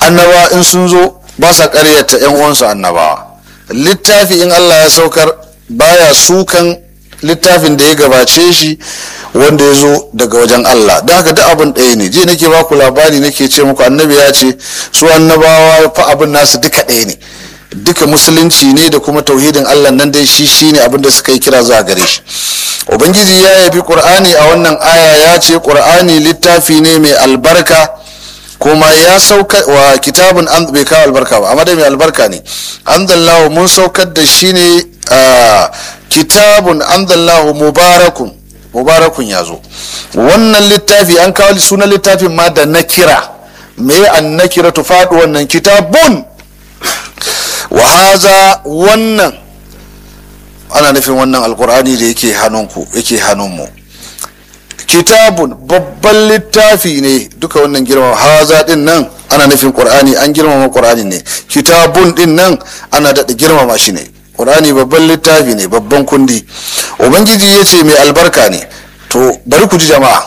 annaba in sun zo ba sa karyata yan uwansu annabawa littafi in Allah ya saukar baya sukan littafin da ya gabace shi wanda ya zo daga wajen Allah don haka duk abin ɗaya ne je nake baku labari nake ce muku annabi ya ce su annabawa fa abin nasu duka ɗaya ne duka musulunci ne da kuma tauhidin Allah nan dai shi shine abin da suka yi kira zuwa gare shi ubangiji ya yabi qur'ani a wannan aya ya ce qur'ani littafi ne mai albarka kuma ya sauka wa kitabun an bai kawo albarka ba amma dai mai albarka ne anzallahu mun saukar da shi ne kitabun anzallahu mubarakun mubarakun ya zo wannan littafi an kawo sunan littafin ma da nakira me an nakira tu faɗi wannan kitabun wa haza wannan ana nufin wannan alkur'ani da yake hannunku yake hannunmu kitabun babban littafi ne duka wannan girmama haza din nan ana nufin qur'ani an girmama qur'ani ne kitabun din nan ana daɗa girmama shi ne qur'ani babban littafi ne babban kundi ubangiji ya ce mai albarka ne to bari ku ji jama'a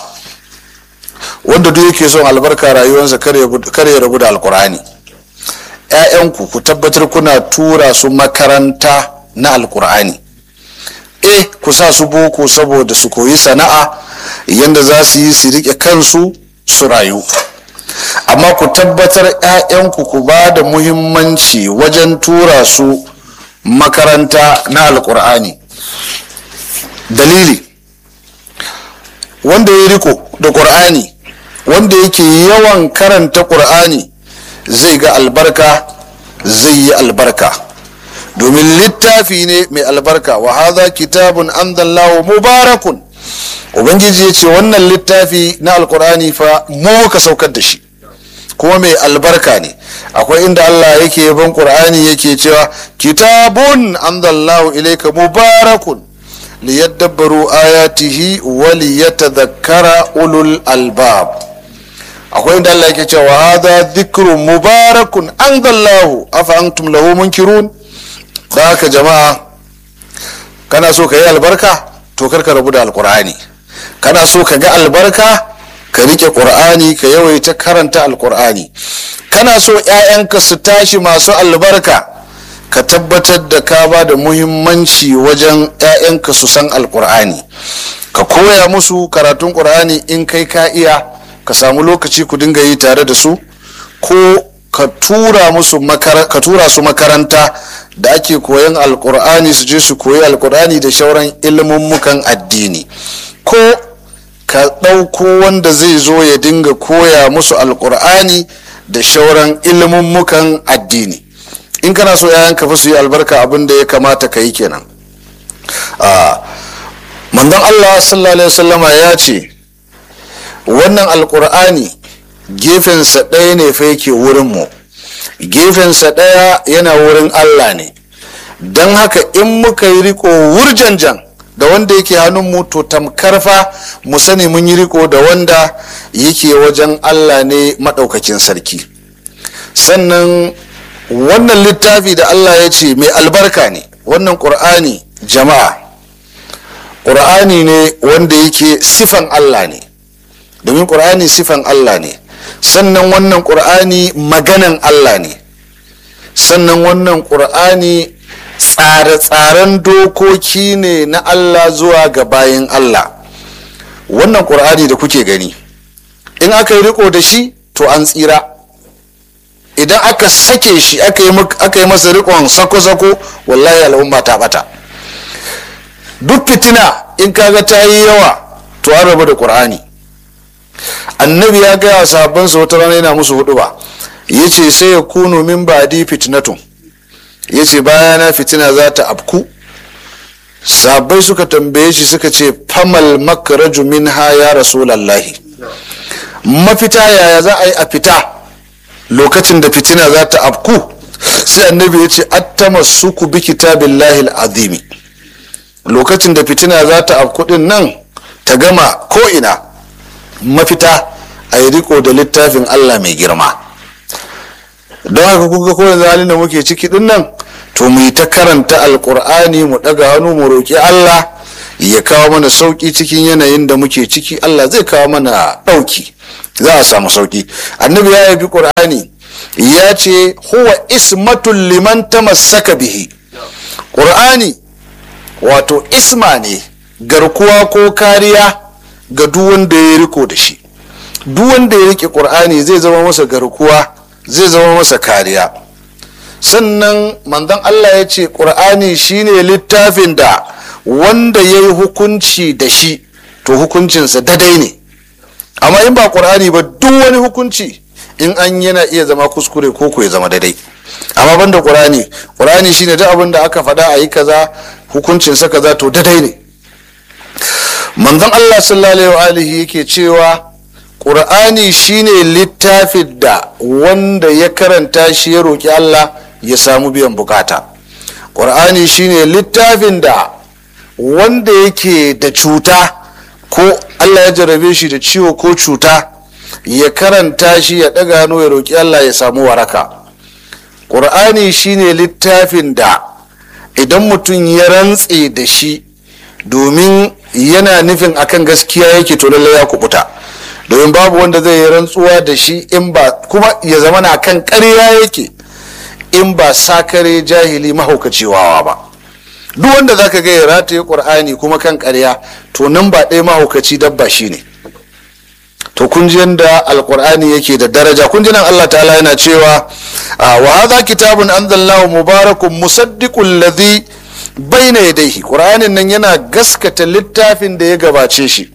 wanda duk yake son albarka rayuwarsa kar ya rabu da alkur'ani ‘ya'yanku ku tabbatar kuna tura su makaranta na alkur'ani eh ku sa su boko saboda su koyi sana'a yadda za su yi su riƙe kansu su rayu amma ku tabbatar 'ya'yanku ku ba da muhimmanci wajen tura su makaranta na alkur'ani dalili wanda ya riko da ƙur'ani wanda yake yawan karanta ƙur'ani zai ga albarka zai yi albarka domin littafi ne mai albarka wa haza kitabun anzallahu mubarakun ubangiji ya ce wannan littafi na alkur'ani fa mu ka saukar da shi kuma mai albarka ne akwai inda Allah yake yaban qur'ani yake cewa kitabun anzallahu ilayka mubarakun liyadabbaru ayatihi wa liyatadhakkara ulul albab akwai inda Allah yake cewa hadha dhikrun mubarakun anzallahu afa antum lahu munkirun da haka jama'a kana so ka yi albarka to karka rabu da alkur'ani kana so ka ga albarka ka rike qur'ani ka yawaita karanta alkur'ani kana so 'ya'yanka su tashi masu albarka ka tabbatar da ka ba da muhimmanci wajen 'ya'yanka su san alkur'ani ka koya musu karatun qur'ani in kai ka iya ka samu lokaci ku dinga yi tare da su ko ka tura musu ka tura su makaranta da ake koyan alkur'ani su je su koyi alkur'ani da shauran ilmummukan addini ko ka ɗauko wanda zai zo ya dinga koya musu alkur'ani da shauran ilmummukan addini in kana so yayan ka fi su yi albarka abin da ya kamata ka yi kenan manzon allah sallallahu alaihi wasallama ya ce wannan alkur'ani gefensa ɗaya ne fa yake wurinmu gefensa ɗaya yana wurin allah ne don haka in muka yi riko wurjanjan da wanda yake hannunmu to tamkar fa mu sani mun yi riko da wanda yake wajen allah ne maɗaukakin sarki sannan wannan littafi da allah ya ce mai albarka ne wannan ƙur'ani jama'a ƙur'ani ne wanda yake sifan allah ne domin ƙur'ani sifan allah ne sannan wannan ƙur'ani maganan allah ne sannan wannan ƙur'ani tsare-tsaren dokoki ne na allah zuwa ga bayan allah wannan ƙur'ani da kuke gani in aka yi riko da shi to an tsira idan aka sake shi aka yi masa rikon sako-sako wallahi al'umma ta bata duk fitina in kaga ta yi yawa to an rabu da ƙur'ani annabi ya gaya wa sahabbansa wata rana yana musu hudu ba ya ce sai ya kunu min ba'di fitnatun ya ce bayana fitina za ta afku sahabbai suka tambaye shi suka ce famal makaraju min ha ya rasulallahi mafita yaya za a yi a fita lokacin da fitina za ta afku sai annabi ya ce attama suku bi kitabillahi azimi lokacin da fitina za ta afku din nan ta gama ko ina mafita a yi riko da littafin Allah mai girma don haka kuka ko yanzu halin da muke ciki din nan to mu yi ta karanta alkur'ani mu daga hannu mu roƙi Allah ya kawo mana sauƙi cikin yanayin da muke ciki Allah zai kawo mana ɗauki za a samu sauƙi annabi ya yabi ƙur'ani ya ce huwa ismatul liman tamassaka bihi ƙur'ani wato isma ne garkuwa ko kariya ga duk wanda ya riko da shi duk wanda ya rike ƙur'ani zai zama masa garkuwa zai zama masa kariya sannan manzon Allah ya ce ƙur'ani shine littafin da wanda ya yi hukunci da shi to hukuncinsa dadai ne amma in ba ƙur'ani ba duk wani hukunci in an yana iya zama kuskure ko ko ya zama dadai amma banda ƙur'ani ƙur'ani shine duk abin da aka faɗa a yi kaza hukuncinsa kaza to dadai ne manzon Allah sallallahu alaihi yake cewa ƙur'ani shine littafin da wanda ya karanta shi ya roƙi Allah ya samu biyan bukata ƙur'ani shine littafin da wanda yake da cuta ko Allah ya jarabe shi da ciwo ko cuta ya karanta shi ya ɗaga hannu ya roƙi Allah ya samu waraka ƙur'ani shine littafin da idan mutum ya rantse da shi domin yana nufin akan gaskiya yake to lallai ya kubuta domin babu wanda zai yi rantsuwa da shi in ba kuma ya zama na kan ƙarya yake in ba sakare jahili mahaukaci wawa ba duk wanda zaka ga ya rataye ƙur'ani kuma kan ƙarya to nan ba ɗaya mahaukaci dabba shi ne to kun ji yadda alƙur'ani yake da daraja kun ji nan Allah ta'ala yana cewa wa hadha kitabun anzalnahu mubarakun musaddiqul ladhi baina yadayhi ƙur'anin nan yana gaskata littafin da ya gabace shi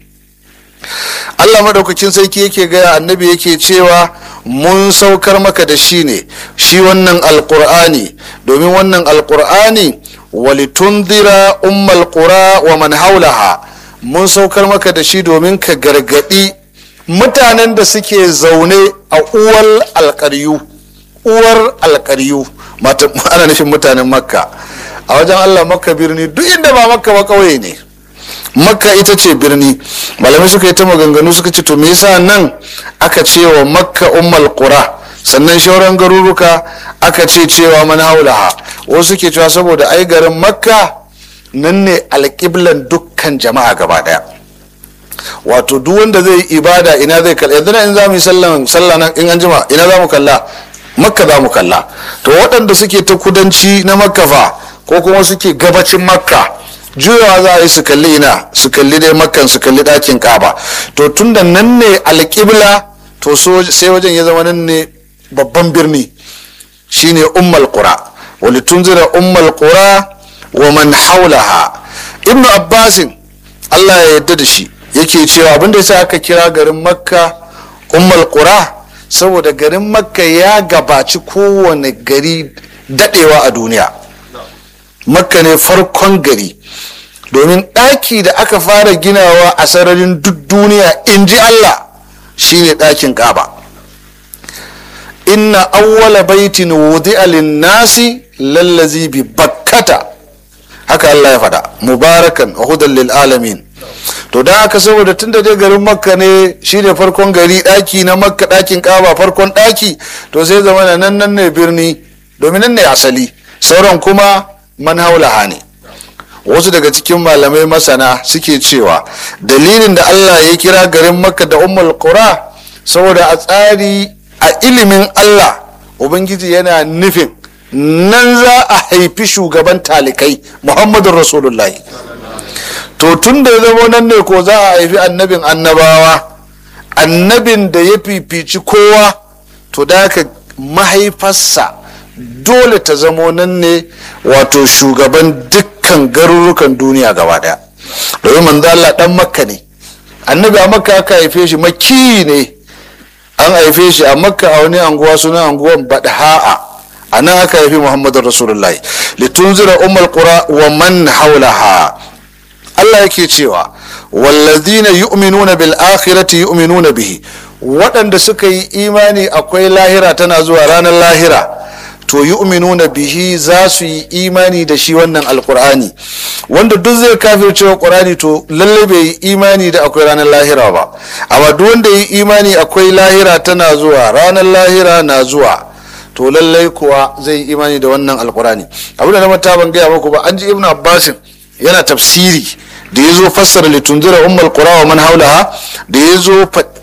Allah madaukakin sarki yake gaya annabi yake cewa mun saukar maka da shi ne shi wannan alkur'ani domin wannan alkur'ani walitundira ummal qura wa man haulaha mun saukar maka da shi domin ka gargadi mutanen da suke zaune a uwar alkaryu uwar alkaryu ana nufin mutanen makka a wajen allah makka birni duk inda ba makka ba kauye ne makka ita ce birni malamai suka yi ta maganganu suka ce to me yasa nan aka ce wa makka ummal qura sannan shauran garuruka aka ce cewa man haulaha wasu suke cewa saboda ai garin makka nan ne alƙiblan dukkan jama'a gaba daya wato duk wanda zai yi ibada ina zai kalla yanzu in za mu yi sallan sallah nan in an jima ina za mu kalla makka za mu kalla to waɗanda suke ta kudanci na makka fa ko kuma suke gabacin makka juyawa za a yi su kalli ina su kalli dai makkan su kalli ɗakin kaba to tun da nan ne alƙibla to sai wajen ya zama nan ne babban birni shine ummal qura wali tunzira ummal qura wa man haulaha ibnu abbasin allah ya yarda da shi yake cewa abinda yasa aka kira garin makka ummal qura saboda garin makka ya gabaci kowane gari dadewa a duniya makka ne farkon gari domin ɗaki da aka fara ginawa a sararin duk duniya in ji Allah shine ɗakin ƙaba inna awwala baitin wudi'a lin-nasi lallazi bi bakkata haka Allah ya faɗa mubarakan wa hudan lil alamin to da haka saboda tunda dai garin makka ne shine farkon gari ɗaki na makka ɗakin ƙaba farkon ɗaki to sai zama nan nan ne birni domin nan ne asali sauran kuma man haulaha ne wasu daga cikin malamai masana suke cewa dalilin da allah ya kira garin makka da ummul qura saboda a tsari a ilimin allah ubangiji yana nufin nan za a haifi shugaban talikai muhammadun rasulullahi to tun da ya zama nan ne ko za a haifi annabin annabawa annabin da ya fifici kowa to da mahaifarsa dole ta zamo nan ne wato shugaban dukkan garurukan duniya gaba daya domin manzo Allah dan makka ne annabi a makka aka haife shi makki ne an haife shi a makka a wani anguwa suna anguwan badha'a a nan aka haifi muhammadun rasulullah litunzira ummul qura wa man haulaha Allah yake cewa wallazina yu'minuna bil akhirati yu'minuna bihi waɗanda suka yi imani akwai lahira tana zuwa ranar lahira to yu'minuna bihi za su yi imani da shi wannan alkur'ani wanda duk zai kafirce wa qur'ani to lalle bai yi imani da akwai ranar lahira ba amma duk wanda yi imani akwai lahira tana zuwa ranar lahira na zuwa to lallai kuwa zai yi imani da wannan alkur'ani abu da na mata ban gaya muku ba an ji ibnu abbasin yana tafsiri da ya zo fassara litunzira ummul qura wa man haulaha da ya zo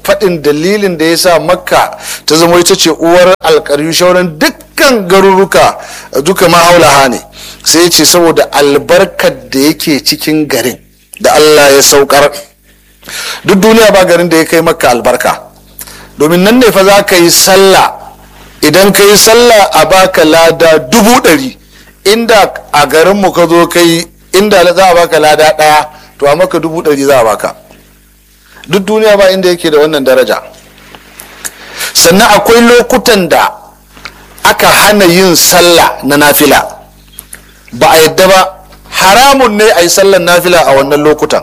faɗin dalilin da ya sa makka ta zama ita ce uwar alƙaryu shauran dukkan garuruka duka mahaulaha ne sai ya ce saboda albarkar da yake cikin garin da allah ya saukar duk duniya ba garin da ya kai makka albarka domin nan ne fa za ka yi sallah idan ka yi sallah a baka lada dubu ɗari inda a garinmu ka zo kai inda za a baka lada ɗaya to a maka dubu ɗari za a baka duk duniya ba inda yake da wannan daraja sannan akwai lokutan da aka hana yin sallah na nafila ba a yadda ba haramun ne a yi sallan nafila a wannan lokutan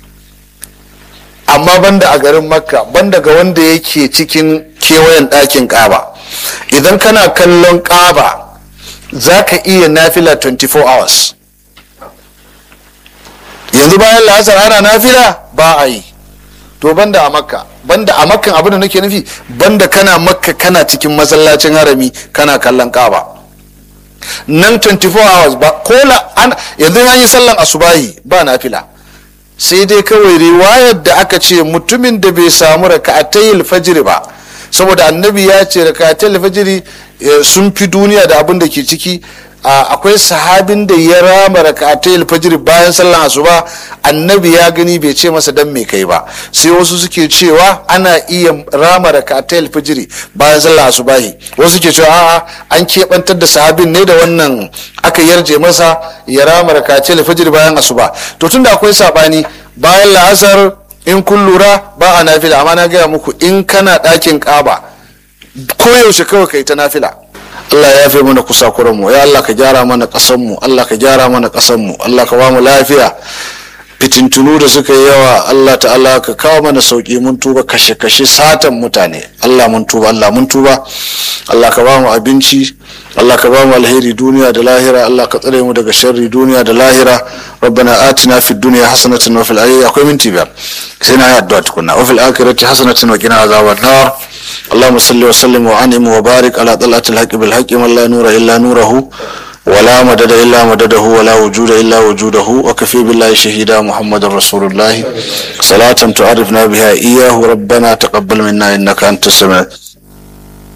amma banda a garin makka banda ga wanda yake cikin kewayen ɗakin ƙaba idan kana kallon ƙaba za ka iya nafila 24 hours yanzu bayan la'asar ana nafila ba a yi to banda a makka banda a makkan abin da nake nufi banda kana makka kana cikin masallacin harami kana kallon ƙaba nan 24 hours ba kola yanzu an yi sallan asubahi ba nafila sai dai kawai riwayar da aka ce mutumin da bai samu raka'atayil fajiri ba saboda annabi ya ce raka'atayil fajiri sun fi duniya da abin da ke ciki akwai sahabin da ya rama raka'atayil fajiri bayan sallan asuba annabi ya gani bai ce masa dan me kai ba sai wasu suke cewa ana iya rama raka'atayil fajiri bayan sallan asubahi wasu suke cewa a'a an keɓantar da sahabin ne da wannan aka yarje masa ya rama raka'atayil fajiri bayan asuba to tunda akwai sabani bayan la'asar in kun lura ba a nafila amma na gaya muku in kana ɗakin ƙaba koyaushe kawai kai ta nafila Allah ya fi mana kusakuran mu ya Allah ka gyara mana ƙasan mu Allah ka gyara mana ƙasan mu Allah ka ba mu lafiya fitintunu da suka yi yawa Allah ta'ala ka kawo mana sauki mun tuba kashe kashe satan mutane Allah mun tuba Allah mun tuba Allah ka ba mu abinci Allah ka ba mu alheri duniya da lahira Allah ka tsare mu daga sharri duniya da lahira rabbana atina fid dunya hasanatan wa fil akhirati akwai minti biyar sai na yi addu'a tukunna wa fil akhirati hasanatan wa qina azaban nar اللهم صل وسلم وانعم وبارك على طلعة الحق بالحق من لا نور الا نوره ولا مدد الا مدده ولا وجود الا وجوده وكفي بالله شهيدا محمد رسول الله صلاة تعرفنا بها اياه ربنا تقبل منا انك انت السميع